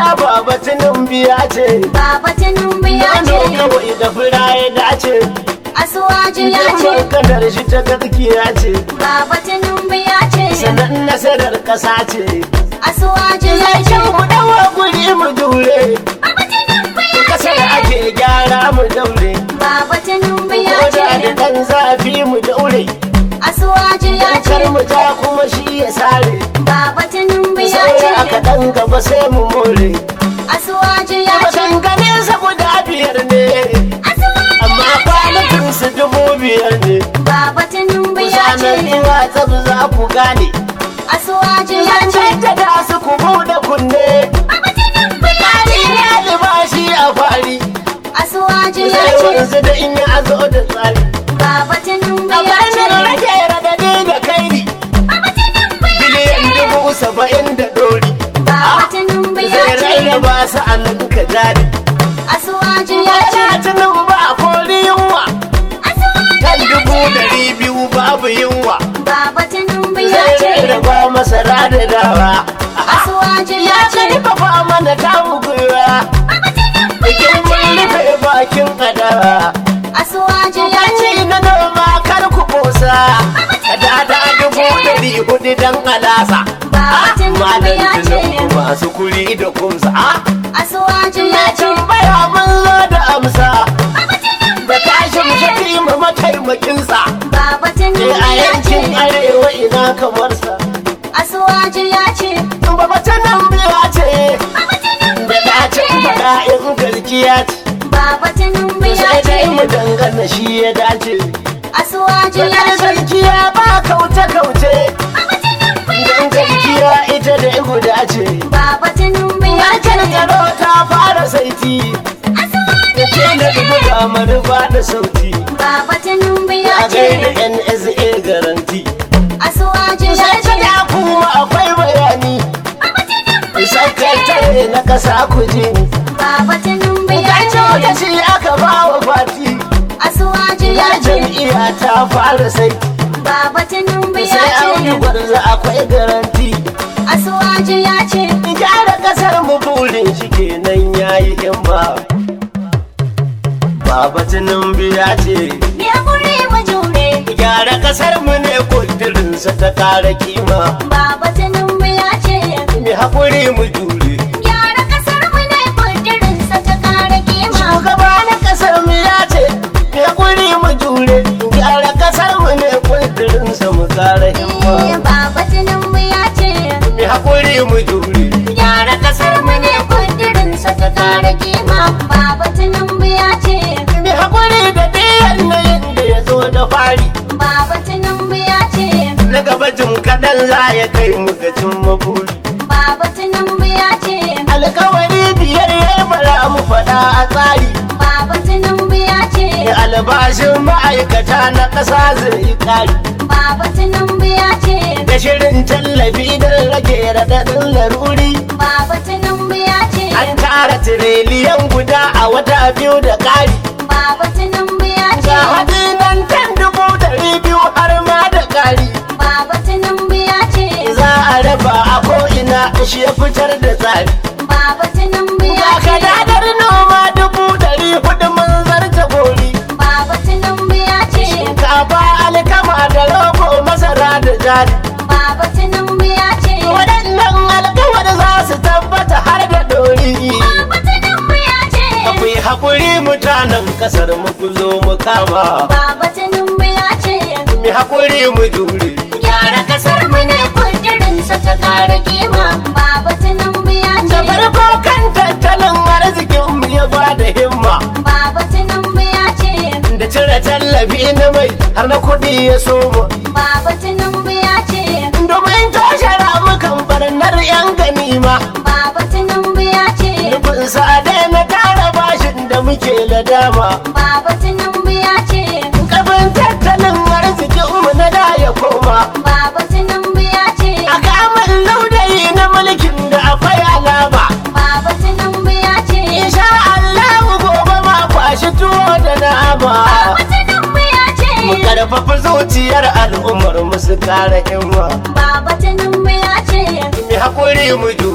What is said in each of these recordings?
baba biya ce Baba Tinubu ya Gano ce kawai da fura ya dace Asuwaju ya Yamma ce kadar shi ta gaskiya ce Baba Tinubu ya ce Sanan nasarar ƙasa ce Asuwaju ya Ya ce ce mu dawa guri mu dure Baba Tinubu ya Kasar ce ake gyara mu daure Baba Tinubu ya Koda da ce ɗan zafi mu daure Asuwaju ya Kar ce mu ja kuma shi ya sare Baba Tinubu ya Sai aka ce ɗan gaba sai mu more Asuwaju ya ce Maganganin sa guda biyar ne Asuwaju Amma ya ce kwanakin su dubu biyar ne Baba Tinubu ya Sanar ce ina tsab za ku gane Asuwaju ya ce Zance da su ku buɗe kunne Baba Tinubu ya Ni ce albashi a fari Asuwaju ya Sai ce wanzu da in ya zo da tsari Baba Tinubu A ya barnin ce rage radadi da kairi Baba Tinubu ya Biliyan ce dubu saba'in da ɗori Baba Tinubu ya Zai ce rarraba su a nan ka jari Asuwaju ya Ya ce tunan ba a kori yunwa Asuwaju Kan ya dubu ce ɗari biyu babu yunwa Baba Tinubu ya Zai ce rarraba masara da dawa Asuwaju ya Ya ce karfafa mana tamu gwiwa Baba Tinubu Bikin ya mun ce rufe bakin adawa Asuwaju ya ce Yaci na noma kar ku kosa Da da dubu ɗari hudu dan alasa Baba Tinubu Malam ya ce Tinubu masu kuri da kumsa Ah, Asuwaju ya Na ce tambaya mun zo da amsa Baba Tinubu Da ya kashin ce shafi ma mataimakinsa Baba Eh, Tinubu A ya yankin ce arewa ina kamar sa Asuwaju ya ce Baba ta nan biya ce Baba Tinubu Da ya dacin ce faɗa in gaskiya ce Baba Tinubu ya Sai dai mu ce dangana shi ya dace Asuwaju ya Faɗar ce gaskiya ba kauce-kauce Baba Tinubu ya Don ce gaskiya ita da guda ce Baba Tinubu ya Harkar ce tsaro ta fara saiti Asuwaju Da ke da buga manufa da sauti Baba Tinubu ya A gaida ce NSA garanti Asuwaju ya Sai ta ce da kuma akwai bayani Baba Tinubu ya Sakatare na kasa kuji Baba Tinubu ya Kace wata ce shi aka ba wa fati Asuwaju Ya ya ce jam'iyya ta fara sai Baba Tinubu ya Sai an yi ce gwarza akwai garanti Asuwaju ya ce gyara kasar mu burin shi kenan yayi himma Baba Tinubu ya ce Ya kure mu jure gyara kasar mu ne kudirinsa ta kara kima Baba Tinubu ya ce mai haƙuri mu jure Gyara kasar mu ne kudirinsa ta kare kima shugaba na kasar mu ya ce mai haƙuri mu jure gyara kasar mu ne kudirinsa mu kara himma Baba Tinubu ya ce mai haƙuri mu jure Gyara kasar mu ne kudirinsa ta kare kima Baba Tinubu ya ce mai haƙuri da ɗayan na da ya zo da fari Baba Tinubu ya ce na gaba jim kaɗan za ya kai mu ga cin maburi Baba Tinubu ya ce alkawari biyar ya bara mu faɗa a tsari Baba Tinubu ya ce da albashin ma'aikata na ƙasa zai ƙari Baba Tinubu ya ce da shirin tallafi don rage raɗaɗin laruri Baba Tinubu ya ce an tara tiriliyan guda a wata biyu da ƙari Baba Tinubu ya ga ce hatsi nan kan dubu ɗari biyu har ma da ƙari Baba Tinubu ya ce za a raba a ko'ina shi ya fitar da tsari Baba Tinubu ga ya ce kadadar noma dubu ɗari hudu mun zarta gori Baba Tinubu ya ce shinkafa alkama da rogo masara da jari Baba Tinubu ya ce waɗannan alkawar za su tabbata har da ɗori Baba Tinubu ya ce akwai haƙuri mutanen ƙasar mu ku zo mu kama Baba Tinubu ya ce mai haƙuri mu jure Gyara kasar mu ne kudirinsa ta kare kima Baba Tinubu ya da ce farko kan tattalin arzikin mu ya ba da himma Baba Tinubu ya ce da cire tallafi na mai har na kuɗi ya soma Baba Tinubu ya ce domin toshe ramukan barnar 'yan ganima Baba Tinubu ya ce nufin sa na tara bashin da muke ladama Baba Tinubu ya ce kafin tattalin arzikin mu na da ya koma Baba Tinubu ya ce a kamar laudayi na mulkin da akwai alama Baba Tinubu ya ce insha Allah gobe ma kwashi tuwo da nama Baba Tinubu ya ce mu karfafa zuciyar al'ummar mu su kara himma Baba Tinubu ya ce mu haƙuri mu jure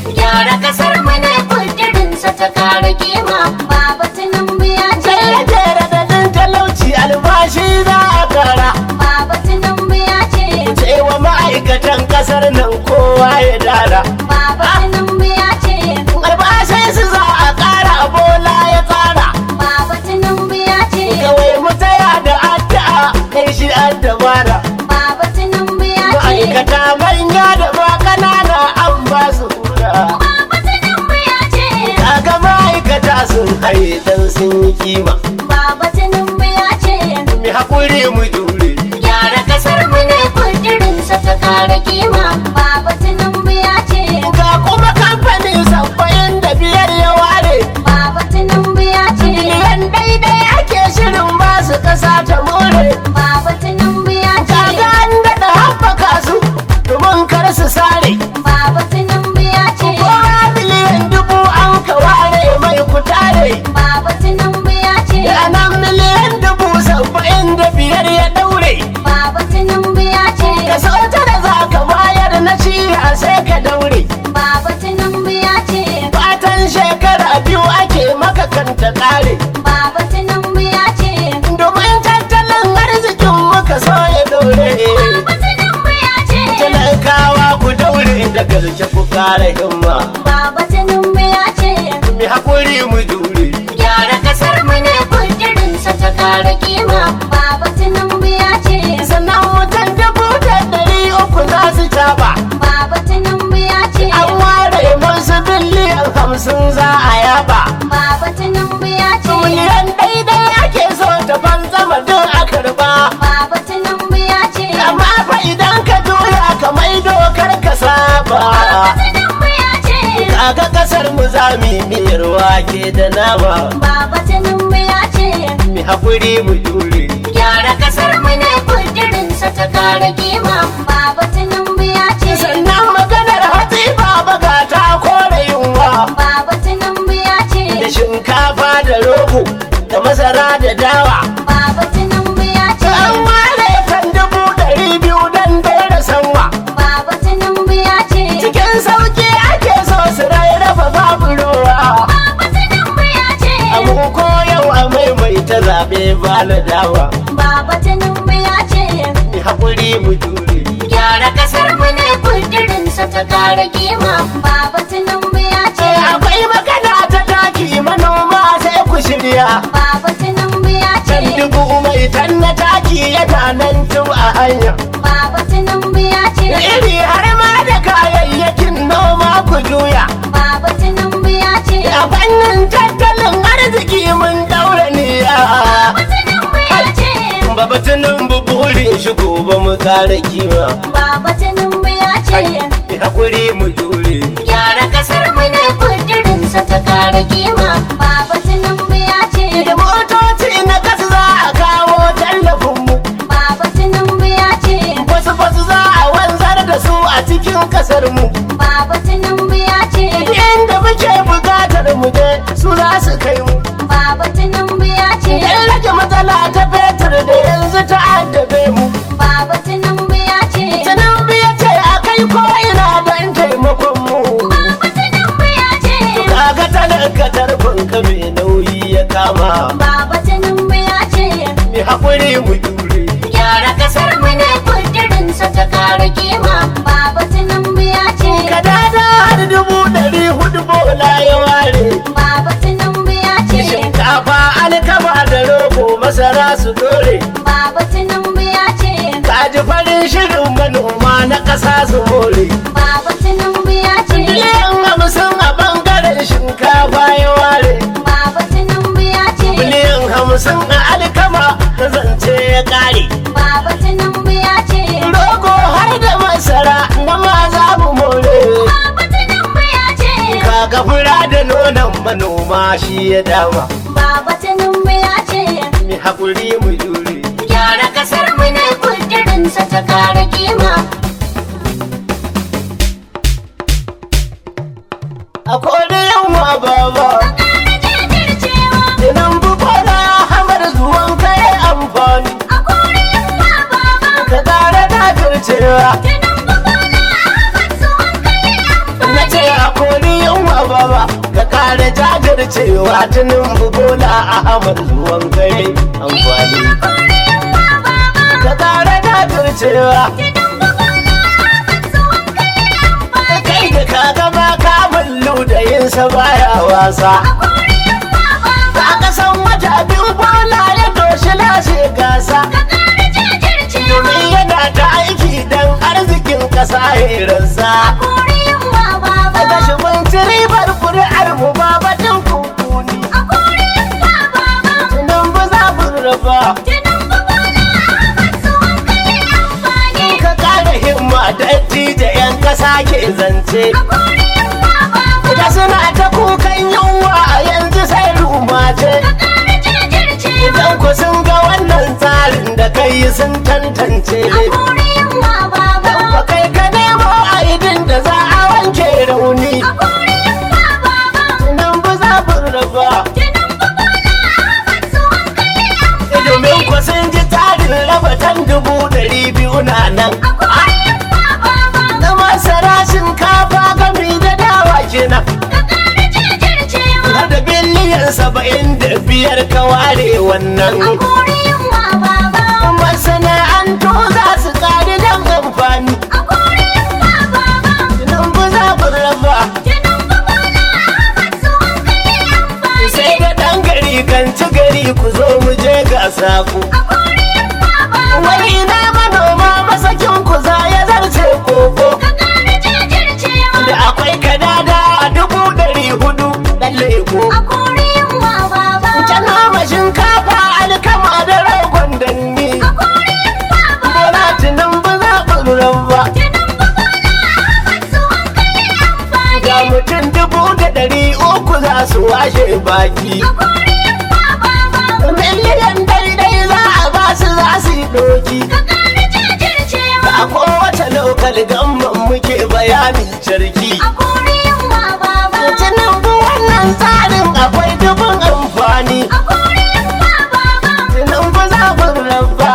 gyara kasar mu ne kudirinsa ta kare kima baba tinubu ya ce Jere radadin talauci albashi za a kara baba tinubu ya ce cewa ma'aikatan kasar nan kowa ya dara baba tinubu ya ce albashin su za a kara bola ya tsara baba tinubu ya ce kawai mu taya da addu'a kai shi an dabara baba tinubu ya ce ma'aikata manya da ma kanana an ba su hura baba tinubu ya ce kaga ma'aikata sun haye dan sun yi kima baba tinubu ya ce mu haƙuri mu jure gyara kasar mu ne kudirinsa ta kare kima baba tinubu ya ce ga kuma kamfanin saba'in da biyar ya ware baba tinubu ya ce miliyan daidai ake shirin ba su kasa ta more baba tinubu ya kaga ce an daɗa haɓaka su domin kar su sare baba tinubu ya ce kowa miliyan dubu an ka ware mai kutare baba tinubu ya ce da nan miliyan dubu saba'in da biyar ya daure baba tinubu ya ce ka sauta da za ka bayar na ciya sai ka daure baba tinubu ya ce fatan shekara biyu ake maka kanta kare baba tinubu ya ce domin tattalin arzikin muka so ya daure baba tinubu ya ce talakawa ku daure da gaske ku kare himma baba tinubu ya ce mu haƙuri mu jure gyara kasar mu ne kudirinsa ta kare kima baba tinubu ya ce sannan mutan dubu da ɗari uku za su taba baba tinubu ya ce an ware masu biliyan hamsin za a yaba baba tinubu ya ce miliyan daidai ake so ta fanzama don a karba baba tinubu ya ce amma fa idan ka juya ka mai dokar ka saba baba tinubu ya ce kaga kasar mu za mu yi miyar wake da nama baba tinubu ya ce mu haƙuri mu jure gyara kasar mu ne kudirinsa ta kare kima baba tinubu ya ce sannan maganar hatsi baba ga ta kore yunwa baba tinubu ya da ce shinkafa da rogo da masara da dawa baba tinubu ya ce an ware kan dubu ɗari biyu don daina sanwa baba tinubu ya ce cikin sauki ake so su rarraba babu ruwa baba tinubu ya ce amma ko yau a maimaita zaɓe ba na dawa baba tinubu ya ce mu haƙuri mu jure gyara kasar mu ne kudirinsa ta kare kima baba tinubu ya ce akwai magana ta taki manoma sai ku shirya baba tinubu ya ce can dubu mai tan na taki yana nan tun a hanya baba tinubu ya da ce iri har ma da kayayyakin noma ku juya baba tinubu ya ce a fannin tattalin arziki mun daura niyya baba tinubu ya ce babatunan buburin shi gobe mu kare kima baba tinubu ya ce mi haƙuri mu jure gyara kasar mu ne kudirinsa ta kare kima baba tinubu ya ce da motoci na kasa za a kawo tallafin mu baba tinubu ya ce wasu wasu za a wanzar da su a cikin kasar mu baba tinubu ya ce inda muke bukatar mu je su za su kai mu baba tinubu ya ce dan rage matsala ta fetur da yanzu ta addabe mu baba tinubu ya ce Tinubu ya ce a kai ko ina don taimakon mu baba tinubu ya ce kaga talaka tarkon ka mai nauyi ya kama baba tinubu ya ce mi haƙuri mu jure gyara kasar mu ne kudirinsa ta kare kima baba tinubu ya ce ka dada har dubu ɗari hudu bola ya ware baba tinubu ya ce shinkafa alkama da rogo masara su dore baba tinubu ya ce kaji farin shirin manoma na ƙasa su more baba tinubu ya ce miliyan hamsin a ɓangaren shinkafa ya ware baba tinubu ya ce miliyan hamsin a alkama na zance ya ƙare baba tinubu ya ce rogo har da masara na ma za mu more baba tinubu ya ce kaga fura da nonon manoma shi ya dama baba tinubu ya ce mi haƙuri mu jure gyara kasar mu ne kudirinsa ta kare kima a kodin yamma baba kare jajircewa idan bukola hamar zuwan kai amfani a kore yamma baba ka ƙara dajircewa tunan bukola ahmad zuwan kai na ce a kodin baba ka kare jajircewa tunin bola a hamar zuwan kai amfani ka kare jajircewa kai da ka gama kamun ludayinsa baya wasa ka ga san wata biyu bola ya doshi lashe gasa domin yana da aiki don arzikin kasa hiransa daga shi mun ci ribar kuri'ar mu ba batun kunkuni tunan ba za mu raba ka kara himma dattijo yan kasa ke zance da suna ta kukan yunwa a yanzu sai rumace idan ku sun ga wannan tsarin da kai sun tantance ba kai ka nemo aidin da za a wanke rauni tunan ba za mu raba domin ku sun ji tsarin raba tan dubu ɗari biyu na nan na masara shinkafa gami da dawa kenan har da biliyan saba'in da biyar ka ware wannan masana'antu za su kari don amfani nan ba za mu raba sai da ɗan gari kan ci gari ku zo mu je gasa ku wani ina manoma masakin ku za ya zarce koko da akwai kadada a dubu ɗari hudu ɗan leko can ma shinkafa alkama da ragon danni bola tunan ba za mu raba ga mutum dubu da ɗari uku za su washe baki miliyan daidai za a ba su za su yi doki a kowace lokal gamman muke bayani sarki tunan bu wannan tsarin akwai dubin amfani tunan ba za mu raba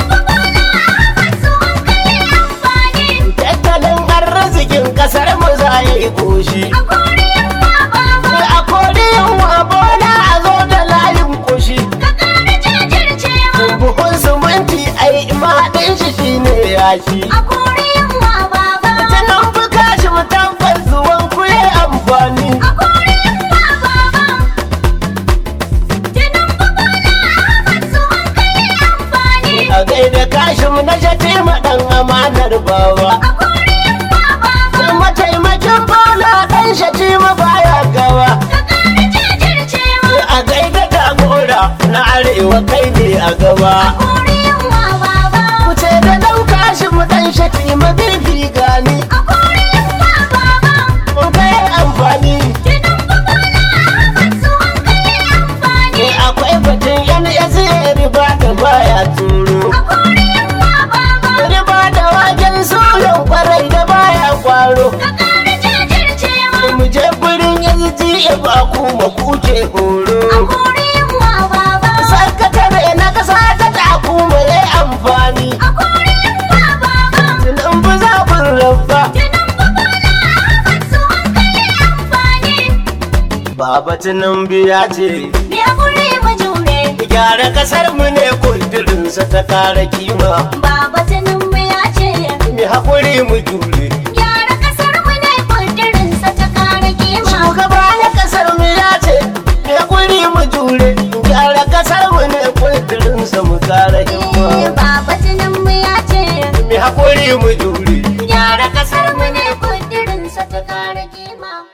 tattalin arzikin kasar mu za ya yi koshi a koriyan wa bola a zo da layin koshi buhun suminti ai maɗin shi shine yashi tunan bu kashi mu tabbas zuwan ku yi amfani a gaida kashi mu na shati ɗan amanar bawa mataimakin bola ɗan shati ma baya gawa a gaida jagora na arewa kai ne a gaba kuce da ɗauka shi mu ɗan shati ma bibi gani mun kai amfani akwai batun yan yasi riba da baya turo riba da waken suyan kwarai da baya kwaro mu je gurin yanzu ba kuma kuke horo sakatare na kasa ta taku mai amfani tunan bu za mu rabba baba tunan biya ce gyara kasar mu ne kundurinsa ta kara kima Baba Tinubu ya ce mu haƙuri mu jure gyara kasar mu ne kudirinsa ta kare kima. shugaba na kasar mu ya ce mu haƙuri mu jure gyara kasar mu ne kundurinsa mu kara himma Eh, Baba Tinubu ya ce mu haƙuri mu jure gyara kasar mu